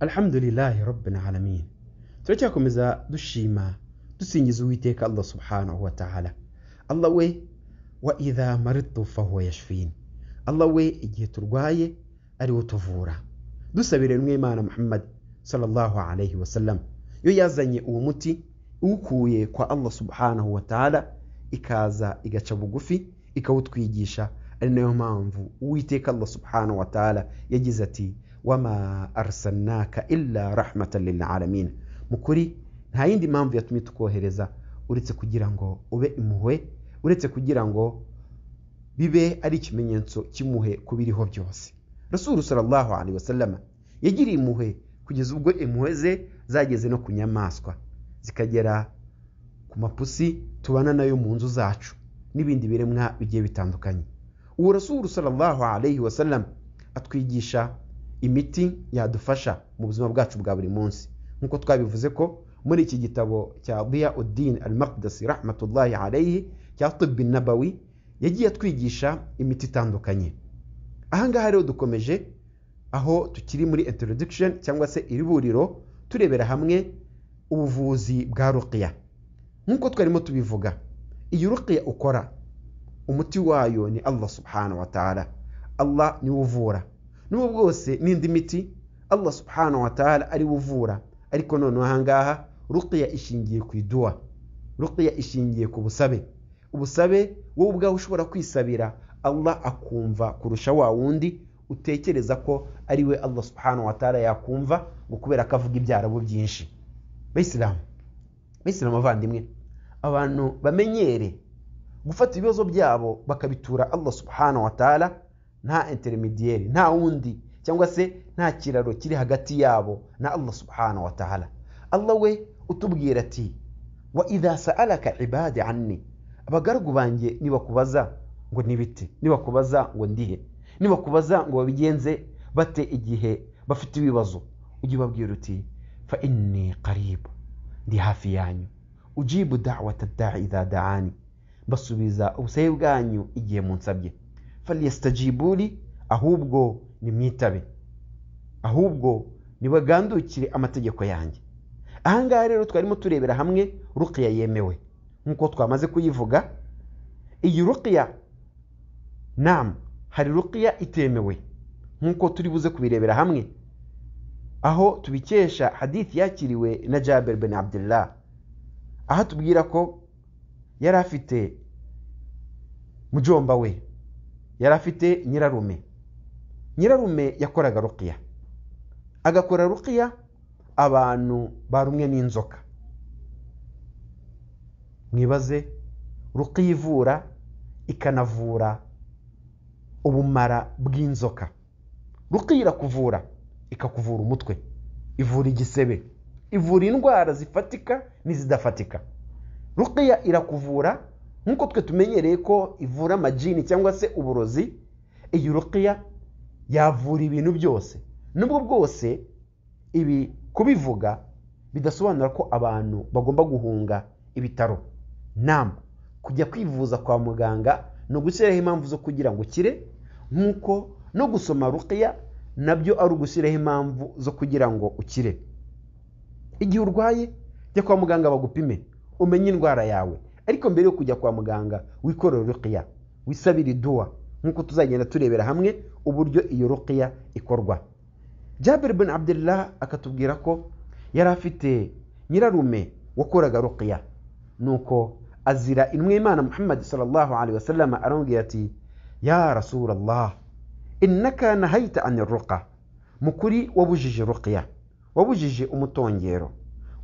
alhamdulillahi rabbin alamin turacyakomeza dushima dusingiza uwiteka allah subhanahu wa ta'ala allah we wa idha maritu fahuwa yashfin allah we igihe turwaye ariwe tuvura dusabire mwimana muhammad sallallahu alayhi wasallam yo yazanye uwo muti iwukuye kwa allah subhanahu wa ta'ala ikaza igaca bugufi ikawutwigisha ari nayo mpamvu uwiteka allah subhanahu wa ta'ala yagize ati wama arsalnaka illa rahmatan lilalamin mu kuri nta yindi mpamvu yatumye tukohereza uretse kugira ngo ube impuhwe uretse kugira ngo bibe ari ikimenyetso cy'impuhwe ku biriho byose rasulu sallallahu alaihi wasallam yagiriye impuhwe kugeza ubwo impuhwe ze zageze no ku nyamaswa zikagera ku mapusi tubana nayo mu nzu zacu n'ibindi biremwa bigiye bitandukanye uwo rasulu sallallahu alaihi wasallam atwigisha imiti yadufasha mu buzima bwacu bwa buri munsi nk'uko twabivuze ko muri iki gitabo cya biya udin al maqdasi rahmatullahi alaihi cya tibbi nabawi yagiye atwigisha imiti itandukanye ahangaha rero dukomeje aho tukiri muri introduction cyangwa se iriburiro turebera hamwe ubuvuzi bwa ruqiya nk'uko twarimo tubivuga iyi ruqiya ukora umuti wayo ni allah subhanahu wa ta'ala allah niwe uvura n'ubu bwose n'indi miti allah subhanahu wa ta'ala ariwe uvura ariko noneho ahangaha ruqiya ishingiye ku iduwa ruqiya ishingiye ku busabe ubusabe wowe ubwawe ushobora kwisabira allah akumva kurusha wa wundi utekereza ko ari we allah subhanahu wa ta'ala yakumva ngo kubera ko avuga ibyarabu byinshi bayisilamu bayisilamu abavandimwe abantu bamenyere gufata ibibazo byabo bakabitura allah subhanahu wa ta'ala nta intermediere nta wundi cyangwa se nta kiraro kiri hagati yabo na allah subhanahu wa ta'ala allah we utubwira ati wa idha sa'alaka ibadi anni abagaragu banjye nibakubaza ngo nibite nibakubaza ngo ndihe nibakubaza ngo babigenze bate igihe bafite ibibazo ujye ubabwira uti fa inni qaribu ndi hafi yanyu ujibu da'wata da'i idha da'ani mbasubiza ubusabe bwanyu igihe munsabye falyastajibuli ahubwo nimwitabe ahubwo nibagandukire amategeko yanjye ahangaha rero twarimo turebera hamwe ruqiya yemewe nk'uko twamaze kuyivuga iyi ruqiya nam hari ruqiya itemewe nk'uko turi buze kubirebera hamwe aho tubikesha hadithi yakiriwe na jaber ben abdullah aho atubwira ko yari afite mujomba we yari afite nyirarume nyirarume yakoraga ruqiya agakora ruqiya abantu barumwe n'inzoka mwibaze ruqiya ivura ikanavura ubumara bw'inzoka ruqiya irakuvura ikakuvura umutwe ivura igisebe ivura indwara zifatika n'izidafatika ruqiya irakuvura nk'uko twe tumenyereye ko ivura amajini cyangwa se uburozi iyi ruqiya yavura ibintu byose nubwo bwose ibi kubivuga bidasobanura ko abantu bagomba guhunga ibitaro nama kujya kwivuza kwa muganga ni ugushyiraho impamvu zo kugira ngo ukire nk'uko no gusoma ruqiya nabyo ari ugushyiraho impamvu zo kugira ngo ukire igihe urwaye jya kwa muganga bagupime umenye indwara yawe ariko mbere yo kujya kwa muganga wikorera ruqiya wisabira iduwa nk'uko tuzagenda turebera hamwe uburyo iyo ruqiya ikorwa jabir bin abdullah akatubwira ko yari afite nyirarume wakoraga ruqiya nuko azira inwimana muhammad sallallahu alaihi wasallam aramubwira ati ya rasulallah innaka nahayita an ruqa mukuri wabujije ruqiya wabujije umutongero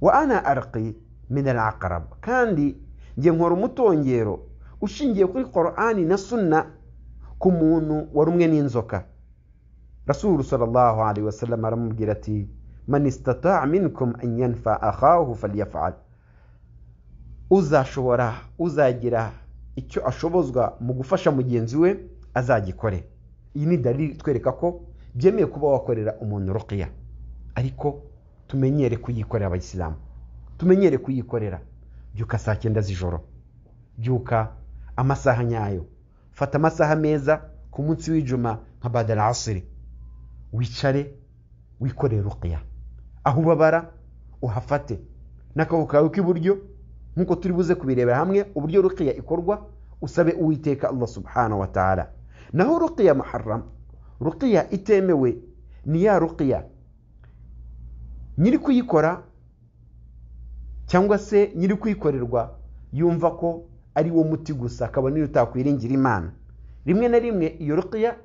wa ana arqi min al kandi njye nkora umutongero ushingiye kuri korani na sunna ku muntu warumwe n'inzoka rasulu sallallahu alaihi wasallam aramubwira ati man istata'a minkum an yanfa akhahu falyaf'al uzashobora uzagira icyo ashobozwa mu gufasha mugenzi we azagikore iyi ni dalili twereka ko byemeye kuba wakorera umuntu ruqiya ariko tumenyere kuyikorera abayisilamu tumenyere kuyikorera byuka saa cyenda z'ijoro byuka amasaha nyayo fata amasaha meza ku munsi w'ijuma nka badara asiri wicare wikoreye ruqiya aho ubabara uhafate n'akaboko kawe k'iburyo nk'uko turi buze kubirebera hamwe uburyo rukiya ikorwa usabe uwiteka allah subhanahu wa ta'ala naho rukiya muharram rukiya itemewe ni ya rukiya nyiri kuyikora cyangwa se nyiri kuyikorerwa yumva ko ari wo muti gusa akaba niyo utakwiringira imana rimwe na rimwe iyo rukiya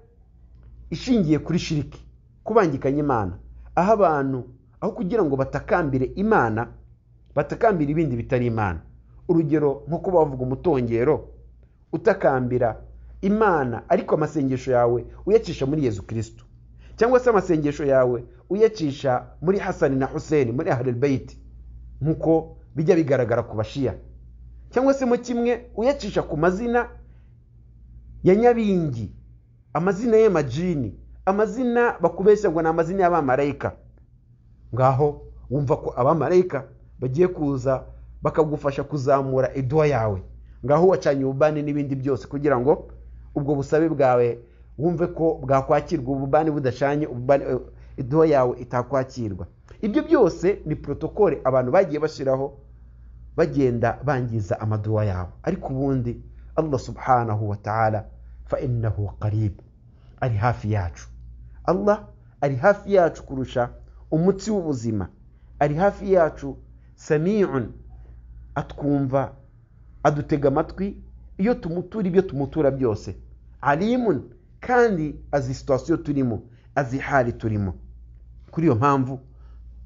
ishingiye kuri shiriki kubangikanya imana aho abantu aho kugira ngo batakambire imana batakambira ibindi bitari imana urugero nko kuba wavuga umutongero utakambira imana ariko amasengesho yawe uyacisha muri yezu kirisitu cyangwa se amasengesho yawe uyacisha muri hasani na huseni muri aharibeyiti nk'uko bijya bigaragara ku bashiya cyangwa se mu kimwe uyacisha ku mazina ya nyabingi amazina y'amajini amazina bakubeshya ngo ni amazina y'abamarayika ngaho wumva ko abamarayika bagiye kuza bakagufasha kuzamura iduwa yawe ngaho wacanye ububani n'ibindi byose kugira ngo ubwo busabe bwawe wumve ko bwakwakirwa ububani budacanye iduwa yawe itakwakirwa ibyo byose ni porotokole abantu bagiye bashyiraho bagenda bangiza amaduwa yawe ariko ubundi allah subhanahu wa ta'ala fa innahu qarib ari hafi yacu allah ari hafi yacu kurusha umutsi w'ubuzima ari hafi yacu samiun atwumva adutega amatwi iyo tumutura ibyo tumutura byose alimun kandi azi situwasiyo turimo azi hali turimo kuri iyo mpamvu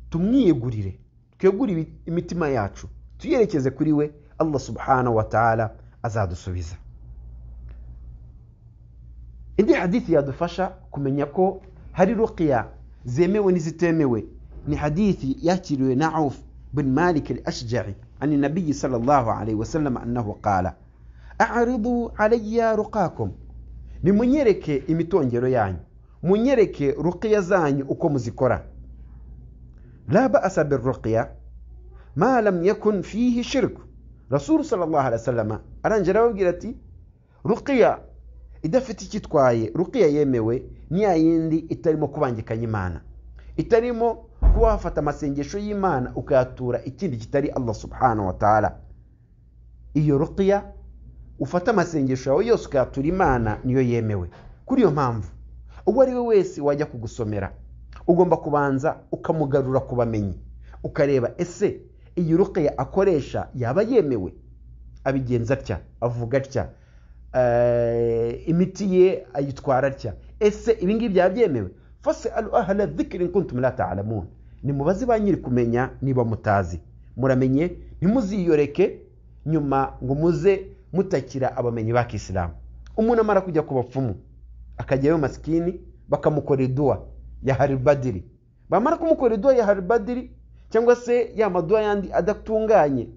tumwiyegurire twegure imitima yacu tuyerekeze kuri we allah subhanahu wa ta'ala azadusubiza indi hadithi yadufasha kumenya ko hari ruqiya zemewe n'izitemewe ni hadithi yakiriwe na auf bin malik al-ashja'i عن النبي صلى الله عليه وسلم أنه قال أعرضوا علي رقاكم nimunyereke imitongero yanyu munyereke ruqiya zanyu uko muzikora la ba'asa birruqiya ma lam yakun fihi shirk rasulu sallallahu alaihi wasallam arangera arababwira ati ruqiya idafite icyo itwaye ruqiya yemewe ni ya yindi itarimo kubangikanya imana itarimo kuba wafata amasengesho y'imana ukayatura ikindi kitari allah subhanahu wa ta'ala iyo ruqiya ufata amasengesho yawe yose ukayatura imana niyo yemewe kuri iyo mpamvu uwo ari we wese wajya kugusomera ugomba kubanza ukamugarura ku bamenyi ukareba ese iyi ruqeya akoresha yaba yemewe abigenza atya avuga atya imiti ye ayitwara atya ese ibingibi byaba byemewe fase alu ahala dhikiri nkuntum la ta'alamun nimubaze ba nyiri kumenya niba mutazi muramenye ntimuziyoreke nyuma ngo muze mutakira abamenyi ba kisilamu umuntu amara kujya ku bapfumu akajyayo masikini bakamukora iduwa ya haribadiri bamara kumukora iduwa ya haribadiri cyangwa se ya maduwa yandi adatunganye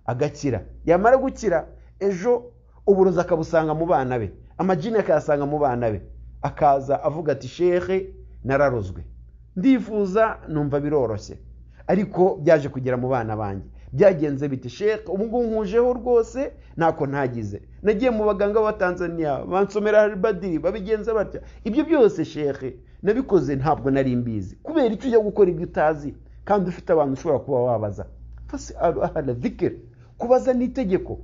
agakira yamara gukira ejo uburozi akabusanga mu bana be amajini akayasanga mu bana be akaza avuga ati shehe nararozwe ndifuza numva biroroshye ariko byaje kugera mu bana banjye byagenze biti sheke ubu ngubu nkujeho rwose ntako ntagize nagiye mu baganga ba tanzania bansomera haribadiri babigenza batya ibyo byose sheke nabikoze ntabwo nari mbizi kubera icyo ujya gukora ibyo utazi kandi ufite abantu ushobora kuba wabaza fasi ahara zikiri kubaza ni itegeko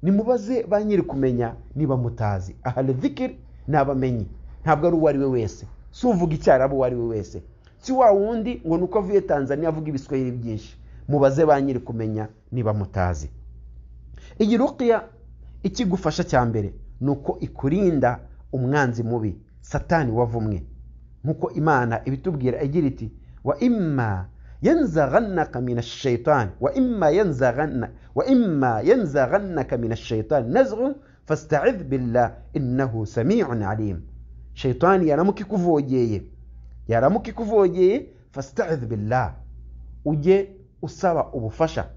nimubaze ba nyiri kumenya niba mutazi ahara zikiri ni abamenyi ntabwo ari uwo ari we wese si uvuga icyarabu uwo ari we wese si wa wundi ngo ni uko avuye tanzania avuga ibiswahili byinshi mubaze ba nyiri kumenya niba mutazi iyi rukiya ikigufasha cya mbere ni uko ikurinda umwanzi mubi satani wavumwe nk'uko imana ibitubwira igira iti wa imma yanzaghannaka min ash-shaytan wa imma yanzaghanna wa imma yanzaghannaka min ash-shaytan nazghun fasta'idh billah innahu sami'un alim shaytani yaramuka ikuvogeye yaramuka ikuvogeye fasta'idh billah ujye usaba ubufasha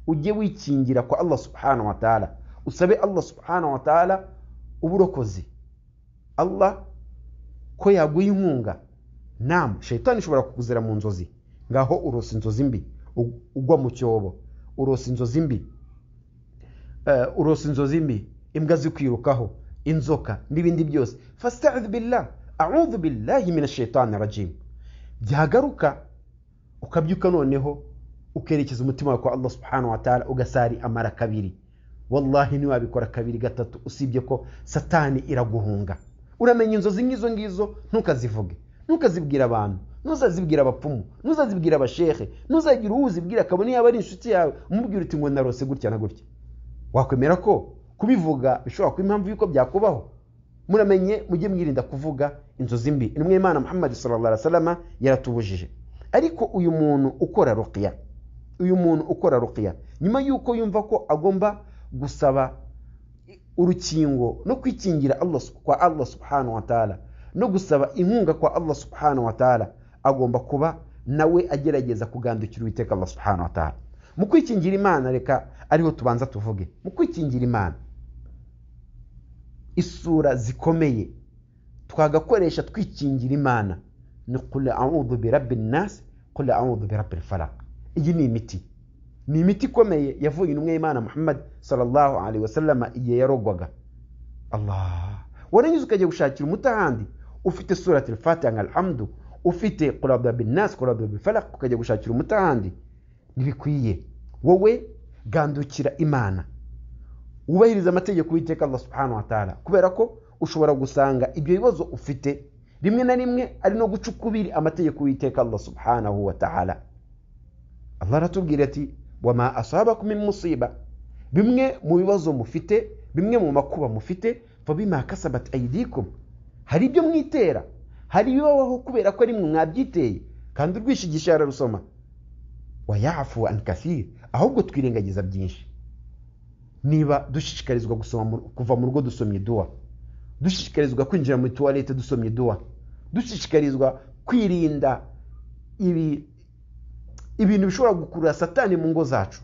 ujye wikingira kwa allah subhanahu wa ta'ala usabe allah subhanahu wa ta'ala uburokozi allah ko yaguha inkunga nam shayitani ishobora kukuzira mu nzozi ngaho urosa inzozi mbi ugwa mu cyobo urosa inzozi mbi urosa inzozi mbi imbwa zikwirukaho inzoka n'ibindi byose fasta'idh billah a'udhu billahi minash shaitani rajim byagaruka ukabyuka noneho ukerekeza umutima wawe kwa allah subhanahu wa ta'ala ugasari amara kabiri wallahi ntiwabikora kabiri gatatu usibye ko satani iraguhunga uramenya inzozi nk'izo ngizo ntukazivuge ntukazibwira abantu ntuzazibwira abapfumu ntuzazibwira abashehe ntuzagire uwo uzibwira akabona yaba ari inshuti yawe umubwira uti ngo narose gutya na gutya wakwemera ko kubivuga bishobora kuba impamvu y'uko byakubaho muramenye mujye mwirinda kuvuga inzozi mbi intumwa y'imana muhammad sallallahu alaihi wasallam yaratubujije ariko uyu muntu ukora ruqya uyu muntu ukora ruqya nyuma y'uko yumva ko agomba gusaba urukingo no kwikingira Allah sub- kwa Allah subhanahu wa ta'ala no gusaba inkunga kwa Allah subhanahu wa ta'ala agomba kuba nawe agerageza kugandukira uwiteka Allah subhanahu wa ta'ala mu kwikingira imana reka ariho tubanza tuvuge mu kwikingira imana isura zikomeye twagakoresha twikingira imana ni qul a'udhu bi rabbin nas qul a'udhu bi rabbil falaq iyi ni imiti ni imiti ikomeye yavuye intumwa y'imana muhammad sallallahu alaihi wasallam igihe yarogwaga allah waranyuze ukajya gushakira umuti ahandi ufite surat al-fatiha nka alhamdu ufite qurada bin nas qurada bin falak ukajya gushakira umuti ahandi ntibikwiye wowe gandukira imana wubahiriza amategeko y'iteka allah subhanahu wa ta'ala kubera ko ushobora gusanga ibyo bibazo ufite rimwe na rimwe ari no guca ukubiri amategeko y'iteka allah subhanahu wa ta'ala allah aratubwira ati wama asabakum min musiba bimwe mu bibazo mufite bimwe mu makuba mufite fabima kasabat aydikum hari ibyo mwitera hari ibibabaho kubera ko ari mwe mwabyiteye kandi urwishigisha yararusoma wayafu an kathir ahubwo twirengagiza byinshi niba dushishikarizwa gusoma mu- kuva mu rugo dusomye dua dushishikarizwa kwinjira muri tuwarete dusomye dua dushishikarizwa kwirinda ibi ibintu bishobora gukurura satani mu ngo zacu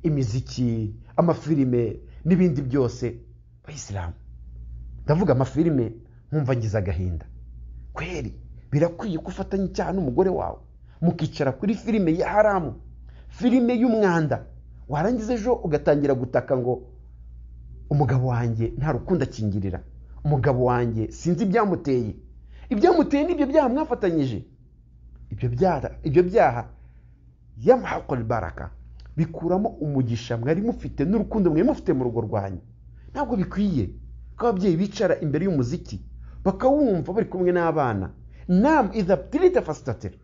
imiziki amafilime n'ibindi byose bayisilamu ndavuga amafilime nkumva ngize agahinda kweri birakwiye ko ufatanya icyaha n'umugore wawe mukicara kuri filime ya haramu filime y'umwanda warangiza ejo ugatangira gutaka ngo umugabo wanjye nta rukundo akingirira umugabo wanjye sinzi ibyamuteye ibyamuteye n'ibyo byaha mwafatanyije ibyo byaha ibyo byaha yamhaqu albaraka bikuramo umugisha mwari mufite n'urukundo mwari mufite mu rugo rwanyu ntabwo bikwiye ko ababyeyi bicara imbere y'umuziki bakawumva bari kumwe n'abana nam idha btirita fastatira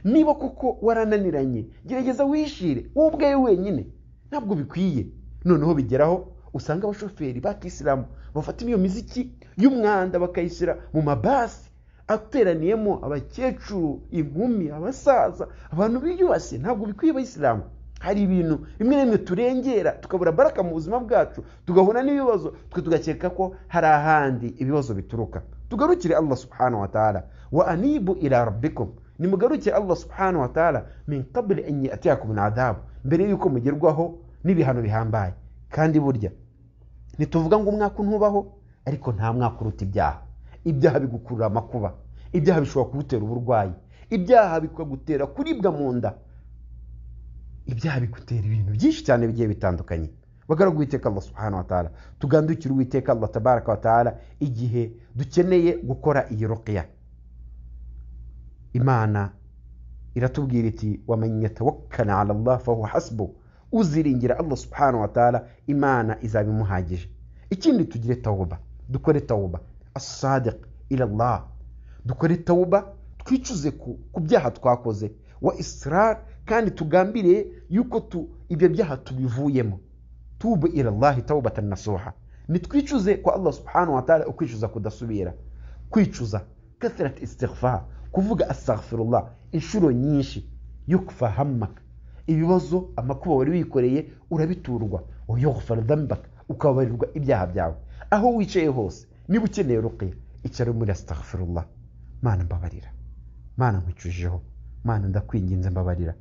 niba koko warananiranye gerageza wishire wowe ubwawe wenyine ntabwo bikwiye noneho bigeraho usanga abashoferi bakisilamu bafata iyo miziki y'umwanda bakayishyira mu mabasi ateraniyemo abakecuru inkumi abasaza abantu biyubashye ntabwo bikwiye abayisilamu hari ibintu bimwe na bimwe turengera tukabura baraka mu buzima bwacu tugahura n'ibibazo twe tugakeka ko hari ahandi ibibazo bituruka tugarukire allah subhanahu wa ta'ala wa anibu ila rabbikum nimugarukire allah subhanahu wa ta'ala min qabli an yatiyakum al'adabu mbere yuko mugerwaho n'ibihano bihambaye kandi burya ntituvuga ngo umwaka ntubaho ariko nta mwaka uruta ibyaha ibyaha bigukurura amakuba ibyaha bishobora kugutera uburwayi ibyaha bikagutera kuribwa mu nda ibyaha bigutera ibintu byinshi cyane bigiye bitandukanye bagaragu uwiteka allah subhanahu wa ta'ala tugandukire uwiteka allah tabaraka wa ta'ala igihe dukeneye gukora iyi ruqya imana iratubwira iti waman yatawakkala ala allah fahuwa hasbu uziringira allah subhanahu wa ta'ala imana izaba imuhagije ikindi tugire tawuba dukore tawuba asadiq ila allah dukore tawuba twicuze ku, ku byaha twakoze wa israr kandi tugambiriye yuko tu, ibyo byaha tubivuyemo tubu ila allahi tawbatan nasuha nitwicuze kwa allah subhanahu wa ta'ala ukwicuza kudasubira kwicuza kathrat istighfar kuvuga astaghfirullah inshuro nyinshi yukfa hammaka ibibazo amakuba wari wikoreye urabiturwa wayughfar dhanbak ukababarirwa ibyaha byawe aho wicaye hose niba ukeneye ruqya icara muri astaghfirullah mana mbabarira mana nkwicujeho mana ndakwinginze mbabarira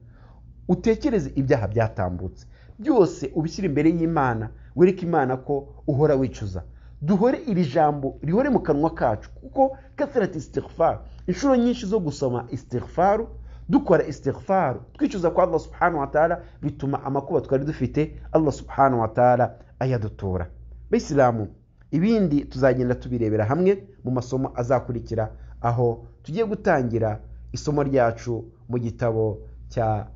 utekereze ibyaha byatambutse byose ubishyire imbere y'imana wereke imana ko uhora wicuza duhore iri jambo rihore mu kanwa kacu kuko kasirati istighfar inshuro nyinshi zo gusoma istighfaru dukora istighfaru twicuza kwa allah subhanahu wa ta'ala bituma amakuba twari dufite allah subhanahu wa ta'ala ayadutura bayisilamu ibindi tuzagenda tubirebera hamwe mu masomo azakurikira aho tugiye gutangira isomo ryacu mu gitabo cya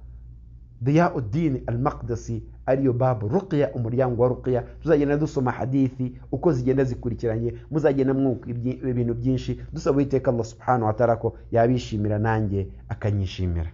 diyawudini al-makdasi ariyo babu ruqya umuryango wa ruqya tuzagenda dusoma hadithi uko zigenda zikurikiranye muzagenda mwuka ibyi- ibintu byinshi dusaba uwiteka allah subhanahu wa ta'ala ko yabishimira nanjye akanyishimira